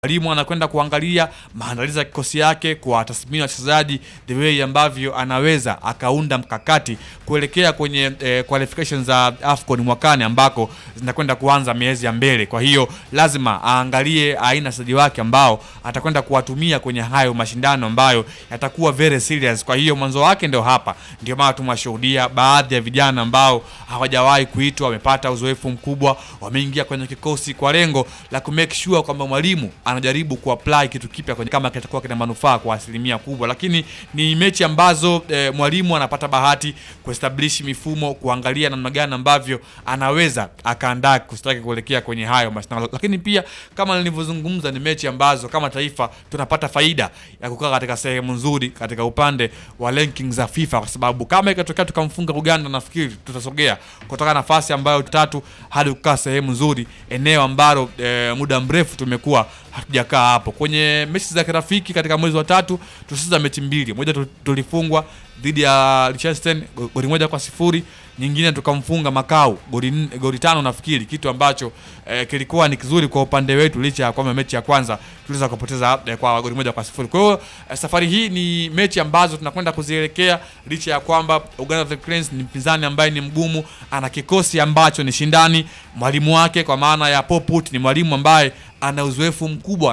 Mwalimu anakwenda kuangalia maandalizi ya kikosi yake kwa tathmini wachezaji, the way ambavyo anaweza akaunda mkakati kuelekea kwenye eh, qualifications za AFCON mwakani ambako zinakwenda kuanza miezi ya mbele. Kwa hiyo lazima aangalie aina wachezaji wake ambao atakwenda kuwatumia kwenye hayo mashindano ambayo yatakuwa very serious. Kwa hiyo mwanzo wake ndio hapa, ndio maana tumewashuhudia baadhi ya vijana ambao hawajawahi kuitwa, wamepata uzoefu mkubwa, wameingia kwenye kikosi kwa lengo la ku make sure kwamba mwalimu anajaribu kuapply kitu kipya kwenye kama kitakuwa kina manufaa kwa asilimia kubwa, lakini ni mechi ambazo eh, mwalimu anapata bahati kuestablish mifumo, kuangalia namna gani ambavyo anaweza akaandaa kikosi chake kuelekea kwenye hayo mashindano, lakini pia kama nilivyozungumza, ni mechi ambazo kama taifa tunapata faida ya kukaa katika sehemu nzuri katika upande wa rankings za FIFA, kwa sababu kama ikatokea tukamfunga Uganda, nafikiri tutasogea kutoka nafasi ambayo tatu hadi kukaa sehemu nzuri, eneo ambalo eh, muda mrefu tumekuwa hatujakaa hapo. Kwenye mechi za kirafiki katika mwezi wa tatu tulicheza mechi mbili, moja tu- tulifungwa dhidi ya Liechtenstein go- goli moja kwa sifuri, nyingine tukamfunga Makau goli nne- goli tano nafikiri, kitu ambacho eh, kilikuwa ni kizuri kwa upande wetu, licha ya kwamba mechi ya kwanza tuliweza kupoteza eh, kwa goli moja kwa sifuri. Kwa hiyo eh, safari hii ni mechi ambazo tunakwenda kuzielekea, licha ya kwamba Uganda the Cranes ni mpinzani ambaye ni mgumu, ana kikosi ambacho ni shindani, mwalimu wake kwa maana ya Poput ni mwalimu ambaye ana uzoefu mkubwa